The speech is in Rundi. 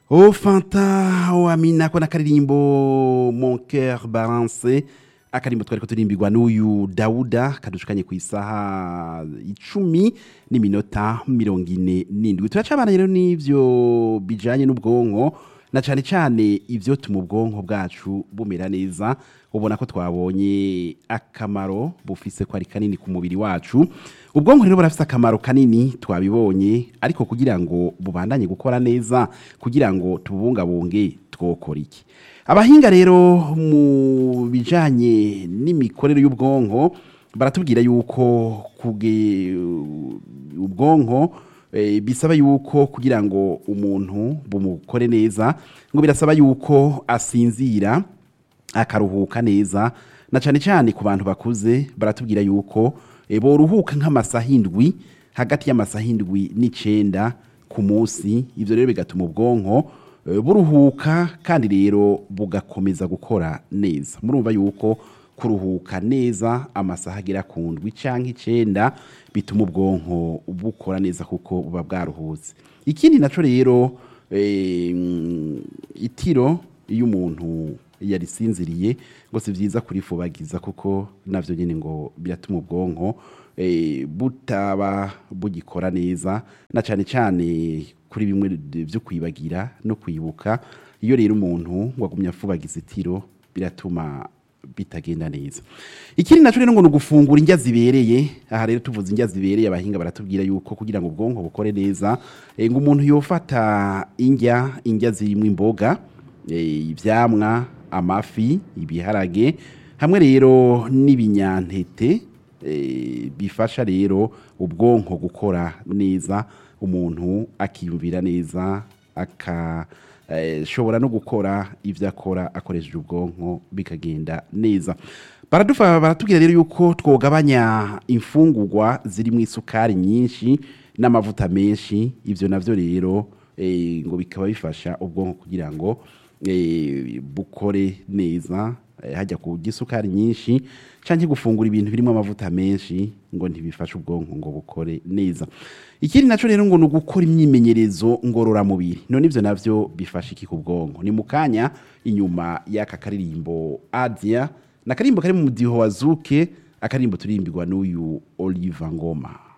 Oh Fanta oh Amina ko nakaririmbo Mon cœur balancé akarimbo twari ko turimbirwa n'uyu Dauda kadushukanye ku isaha icumi n'iminota mirongo ine n'indwi turacabana rero n'ivyo bijanye n'ubwonko na cane cane ivyo tuma ubwonko bwacu bumera neza ubona ko twabonye akamaro bufise ko ari kanini ku mubiri wacu ubwonko rero burafise akamaro kanini twabibonye ariko kugira ngo bubandanye gukora neza kugira ngo tubungabunge twokora iki abahinga rero mu bijanye n'imikorere y'ubwonko baratubwira yuko kuge ubwonko eh, bisaba yuko kugira ngo umuntu bumukore neza ngo birasaba yuko asinzira akaruhuka neza na cyane cyane ku bantu bakuze baratubwira yuko e, boruhuka nk'amasaha indwi hagati y'amasaha indwi n'icenda ku munsi ivyo rero bigatuma ubwonko e, buruhuka kandi rero bugakomeza gukora neza murumva yuko kuruhuka neza amasaha agera ku ndwi canke icenda bituma ubwonko bukora neza kuko buba bwaruhutse ikindi naco rero e, mm, itiro iyo umuntu yarisinziriye ngo si byiza kurifubagiza kuko navyo nyine ngo biratuma ubwonko eh, butaba bugikora neza na cyane cyane kuri bimwe byo kwibagira no kwibuka iyo rero umuntu ngo agumye afubagiza itiro biratuma bitagenda neza ikindi naco rero ngo ni ugufungura indya zibereye aha rero tuvuze indya zibereye abahinga baratubwira yuko kugira ngo ubwonko bukore neza eh, ngo umuntu yofata indya indya zirimo imboga eh, ivyamwa amafi ibiharage hamwe rero n'ibinyantete eh, bifasha rero ubwonko gukora neza umuntu akiyumvira neza akashobora no gukora ivyo akora akoresheje ubwonko bikagenda neza baradufa baratubwira rero yuko twogabanya imfungurwa zirimo isukari nyinshi n'amavuta menshi ivyo navyo rero eh, ngo bikaba bifasha ubwonko kugira ngo eh, bukore neza eh, hajya ku gisukari nyinshi canke gufungura ibintu birimo amavuta menshi ngo ntibifashe ubwonko ngo bukore neza ikindi naco rero ngo ni ugukora imyimenyerezo ngororamubiri none ivyo navyo bifasha iki ku bwonko ni mu kanya inyuma y'aka karirimbo adia na karimbo kari mu mudiho wa zuke akarimbo turimbirwa n'uyu oliva ngoma